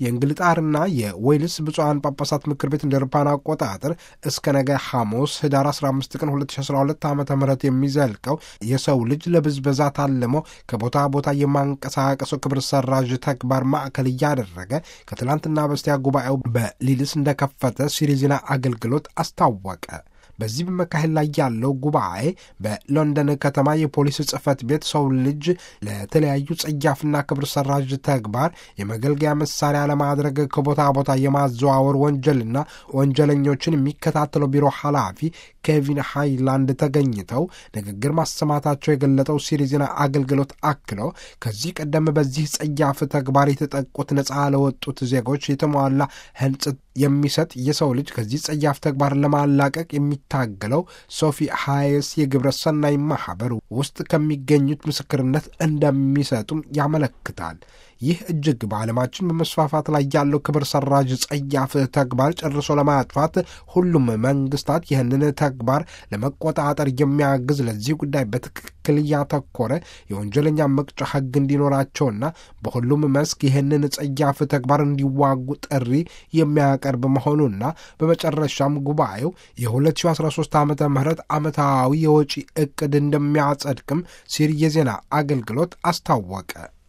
የእንግልጣርና የዌልስ ብፁዓን ጳጳሳት ምክር ቤት እንደ አውሮፓውያን አቆጣጠር እስከ ነገ ሐሙስ ህዳር 15 ቀን 2012 ዓ ም የሚዘልቀው የሰው ልጅ ለብዝበዛ ታልሞ ከቦታ ቦታ የማንቀሳቀሰው ክብር ሰራዥ ተግባር ማዕከል እያደረገ ከትላንትና በስቲያ ጉባኤው በሊልስ እንደከፈተ ሲሪ ዜና አገልግሎት አስታወቀ። በዚህ በመካሄድ ላይ ያለው ጉባኤ በሎንደን ከተማ የፖሊስ ጽሕፈት ቤት ሰው ልጅ ለተለያዩ ጸያፍና ክብር ሰራዥ ተግባር የመገልገያ መሳሪያ ለማድረግ ከቦታ ቦታ የማዘዋወር ወንጀልና ወንጀለኞችን የሚከታተለው ቢሮ ኃላፊ ኬቪን ሃይላንድ ተገኝተው ንግግር ማሰማታቸው የገለጠው ሲሪ ዜና አገልግሎት አክሎ ከዚህ ቀደም በዚህ ጸያፍ ተግባር የተጠቁት ነፃ ለወጡት ዜጎች የተሟላ ህንጽት የሚሰጥ የሰው ልጅ ከዚህ ጸያፍ ተግባር ለማላቀቅ የሚታገለው ሶፊ ሃይስ የግብረ ሰናይ ማህበር ውስጥ ከሚገኙት ምስክርነት እንደሚሰጡም ያመለክታል። ይህ እጅግ በዓለማችን በመስፋፋት ላይ ያለው ክብር ሰራዥ ጸያፍ ተግባር ጨርሶ ለማጥፋት ሁሉም መንግስታት ይህንን ተግባር ለመቆጣጠር የሚያግዝ ለዚህ ጉዳይ በትክክል ያተኮረ የወንጀለኛ መቅጫ ሕግ እንዲኖራቸውና በሁሉም መስክ ይህንን ጸያፍ ተግባር እንዲዋጉ ጥሪ የሚያቀርብ መሆኑና በመጨረሻም ጉባኤው የ2013 ዓ ም ዓመታዊ የወጪ ዕቅድ እንደሚያጸድቅም ሲሪ የዜና አገልግሎት አስታወቀ።